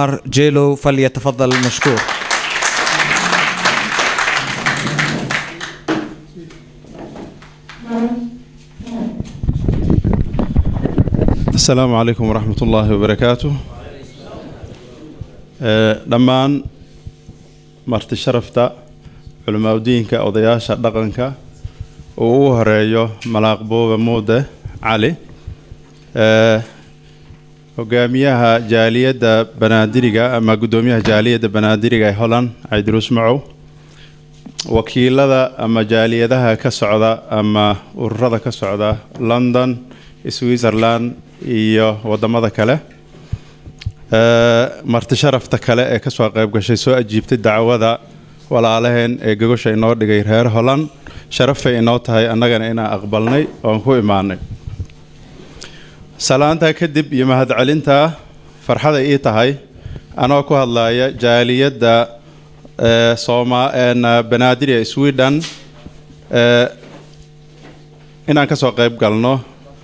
عمر جيلو فليتفضل مشكور asalaamu calaykum waraxmat ullaahi wabarakaatu Ee, dhammaan marti sharafta culimaadudiinka odayaasha dhaqanka uu ugu horeeyo malaaq buuba muude cali Ee, hogaamiyaha jaaliyadda banaadiriga ama guddoomiyaha jaaliyadda banaadiriga ee holland cabdiruus macow wakiilada ama jaaliyadaha ka socda ama ururada ka socda london switzerland iyo wadamada kale Ee, marti sharafta kale ee kasoo qayb gashay soo ajiibtay dacwada walaalaheen ee gogosha inoo dhigay reer holland sharafay inoo tahay annagana inaan aqbalnay oon ku imaanay salaantaa kadib iyo mahadcelintaa farxaday ii tahay anoo ku hadlaya jaaliyadda ee, sooma een, banaadir ee sweden ee, inaan kasoo qayb galno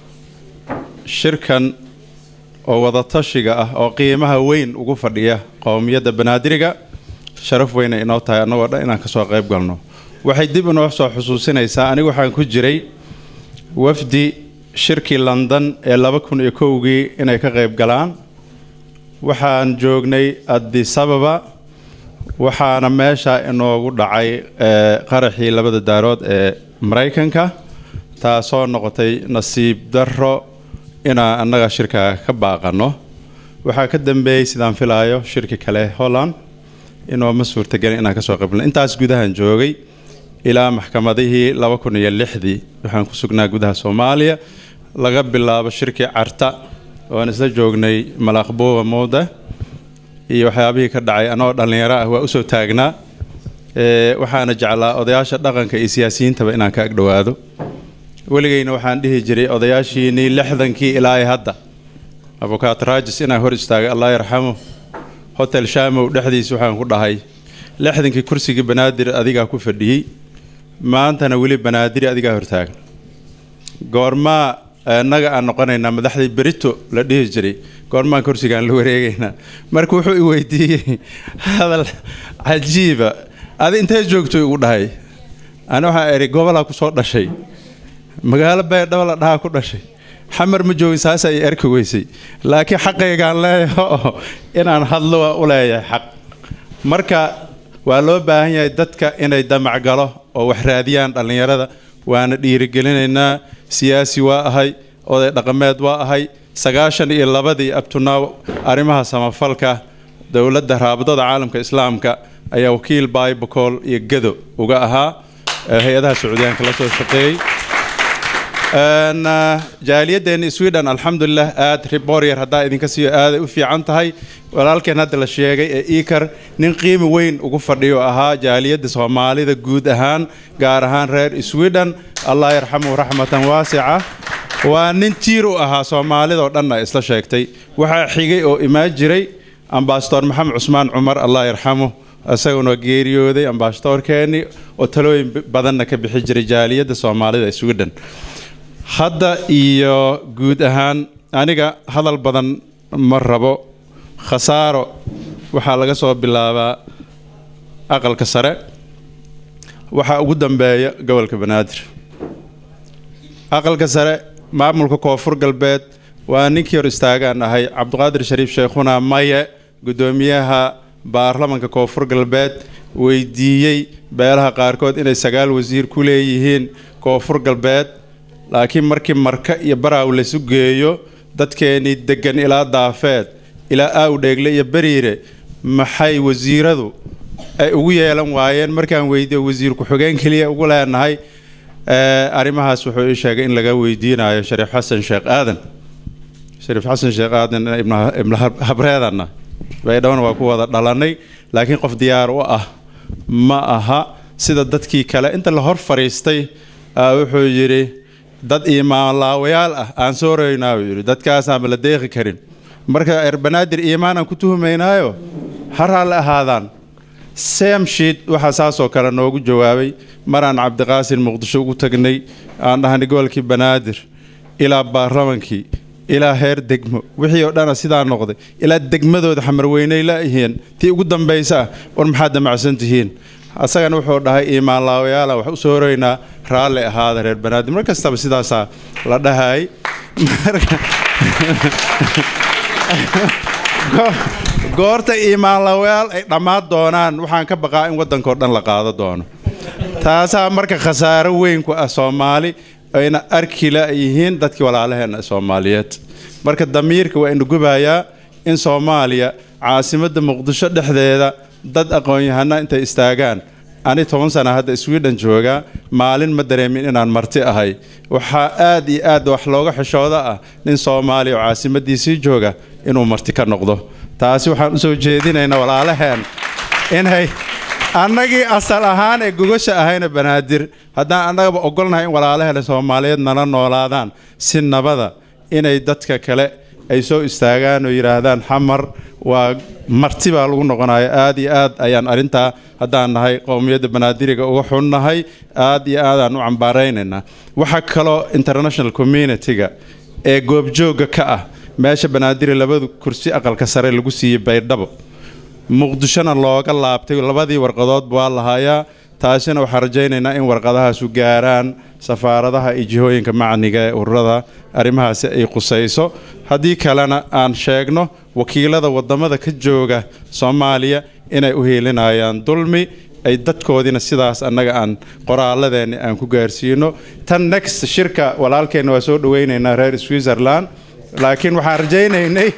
shirkan oo wadatashiga ah oo qiimaha weyn ugu fadhiya qowmiyadda banaadiriga sharaf weyna inoo tahay annagoo dhan inaan kasoo qayb galno waxay dib inoo soo xusuusinaysaa anigu waxaan ku jiray wafdi shirkii london ee laba kun iyo kowgii inay ka qayb galaan waxaan joognay addis ababa waxaana meesha inoogu dhacay ee, qaraxii labada daarood ee maraykanka taasoo noqotay nasiib darro inaan annaga shirka ka baaqano waxaa ka dambeeyey sidaan filaayo shirki kale holland inooma suurtagelin inaan kasoo qaybno intaas gudahan joogay ilaa maxkamadihii laba kun iyo lixdii waxaan ku sugnaa gudaha soomaaliya laga bilaabo shirkii carta oan isla joognay malaaqbuuba muuda iyo waxyaabihii ka dhacay anoo dhallinyaro ah waa usoo taagnaa Ee, waxaana jeclaa odayaasha dhaqanka iyo siyaasiyiintaba inaan ka agdhowaado weligeyna waxaan dhihi jiray odayaashiinii lixdankii ilaa ay hadda abukaat raajis inaan hor istaagay allah yarxamu hotel shamow dhexdiisa waxaan ku dhahay lixdankii kursigii banaadir adigaa ku fadhiyey maantana weli banaadiri adigaa hortaagan goormaa innaga aan noqonaynaa madaxdii berito la dhihi jiray goormaan kursigaan la wareegaynaa marka wuxuu i weydiiyey hadal cajiiba adi intee joogto igu dhahay ani waxaa idhi gobolaa kusoo dhashay magaalo baydhabo la dhahaa ku dhashay xamar ma joogin saas ay arki weysay laakiin xaqaygaan leeyahay oo inaan hadlo waa u leeyahay xaq marka waa loo baahan yahay dadka inay damac galo oo wax raadiyaan dhallinyarada waana dhiirigelinaynaa siyaasi waa ahay oday dhaqameed waa ahay sagaashan iyo labadii abtunaaw arrimaha samafalka dowladda raabadada caalamka islaamka ayaa wakiil baibocool iyo gado uga ahaa ee hay-adaha sacuudiyaanka la soo shaqeeyey Een, uh, jaaliyaddeena sweden alxamdulilah aad riboryar haddaa idinka siiyo aaday u fiican tahay walaalkeen hadda la sheegay ee ikar nin qiimi weyn ugu fadhiyo ahaa jaaliyadda soomaalida guud ahaan gaar ahaan reer sweden allah yarxamuhu raxmatan waasica waa nin tiir u ahaa soomaalidoo dhanna isla sheegtay waxaa xigay oo imaan jiray ambasador maxamed cusmaan cumar allah yarxamu isaguna geeriyooday ambasadorkeennii oo talooyin badanna ka bixi jiray jaaliyadda soomaalida ee sweden hadda iyo guud ahaan aniga hadal badan ma rabo khasaaro waxaa laga soo bilaabaa aqalka sare waxaa ugu dambeeya gobolka banaadir aqalka sare maamulka koonfur galbeed waa ninkii hor istaagaan ahay cabdiqaadir shariif sheekhuna maye guddoomiyaha baarlamanka koonfur galbeed weydiiyey beelaha qaarkood inay sagaal wasiir ku leeyihiin koonfur galbeed laakiin markii marka iyo baraaw laysu geeyo dadkeenii degan ilaa daafeed ilaa aawdheegle iyo beriire maxay wasiiradu ay ugu yeelan waayeen markaan weydiiyo wasiir ku-xigeen keliya ugu leenahay arrimahaas wuxuu ii sheegay in laga weydiinayo shariif xasan sheekh aadan shariif xasan sheekh aadan ibnu habreedanna baydhowna waa ku wada dhalanay laakiin qof diyaar u ah ma aha sida dadkii kale inta la hor fadhiistay wuxuu yidhi dad iimaanlaawayaal ah aan soo roynaa uu yidhi dadkaasaanba la deeqi karin marka erbanaadir iimaanaan ku tuhumaynaayo har ha la ahaadaan samshiid waxaa saasoo kale noogu jawaabay maraan cabdiqaasin muqdisho ugu tagnay aan dhahnay gobolkii banaadir ilaa baarlamankii ilaa heer degmo wixii oo dhana sidaa noqday ilaa degmadooda xamarweyney laayihiin tii ugu dambaysa ah war maxaad damacsan tihiin asagana wuxuu dhahay iimaanlaawayaala wax usoo horeynaa raalli ahaada reer banaadir mar kastaba sidaasaa la dhahay goorta iimaanlaawayaal ay dhammaan doonaan waxaan ka baqaa in waddankao dhan la qaado doono taasaa marka khasaaro weyn ku ah soomaali ayna arki layihiin dadkii walaalaheenna soomaaliyeed marka damiirka waa ina gubayaa in soomaaliya caasimadda muqdisho dhexdeeda dad aqoon-yahana intay istaagaan ani toban sana hadda sweden joogaa maalin ma dareemin inaan marti ahay waxaa aad iyo aad wax looga xishooda ah nin soomaaliya oo caasimadiisii jooga inuu marti ka noqdo taasi waxaan usoo jeedinaynaa walaalaheen inay annagii asal ahaan ee gogasha ahayna banaadir haddaan annagaba ogolnahay in walaalaheena soomaaliyeed nala noolaadaan si nabada inay dadka kale ay soo istaagaan oo yidhaahdaan xamar waa marti baa lagu noqonaya aad iyo aad ayaan arrintaa haddaan nahay qowmiyadda banaadiriga uga xunnahay aad iyo aadaan u cambaaraynaynaa waxaa kaloo international community-ga ee goobjoogga ka ah meesha banaadiri labadu kursi aqalka sare lagu siiyey baydhabo muqdishona looga laabtay labadii warqadood waa lahayaa taasina waxaan rajaynaynaa in warqadahaasu gaaraan safaaradaha iyo jihooyinka macniga ee ururada arrimahaasi ay qusayso haddii kalena aan sheegno wakiilada wadamada ka jooga soomaaliya inay u hiilinayaan dulmi ay dadkoodiina sidaas annaga aan qoraaladeenni aan ku gaarsiino tan next shirka walaalkeenna waa soo dhaweynaynaa reer switzerland laakiin waxaan rajaynaynay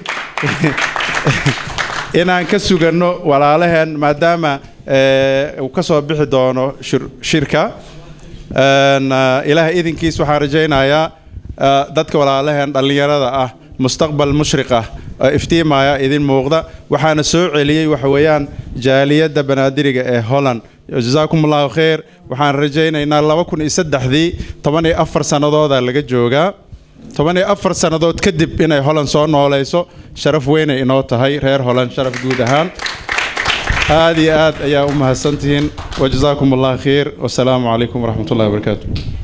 inaan ka suganno walaalaheen maadaama uu ka soo bixi doono shirka ilaahay idinkiis waxaan rajaynayaa dadka walaalaheen dhallinyarada ah mustaqbal mushriq ah oo iftiimaya idin muuqda waxaana soo celiyey waxa weeyaan jaaliyadda banaadiriga ee holland jasaakum allahu khayr waxaan rajaynaynaa laba kun iyo saddexdii toban iyo afar sannadooda laga joogaa toban iyo afar sannadood kadib inay holland soo noolayso sharaf weynay inoo tahay reer holland sharaf guud ahaan aad iyo aad ayaa u mahadsantihiin wajazaakum allah khayr wasalaamu calaykum waraxmat ullahi wabarakaatu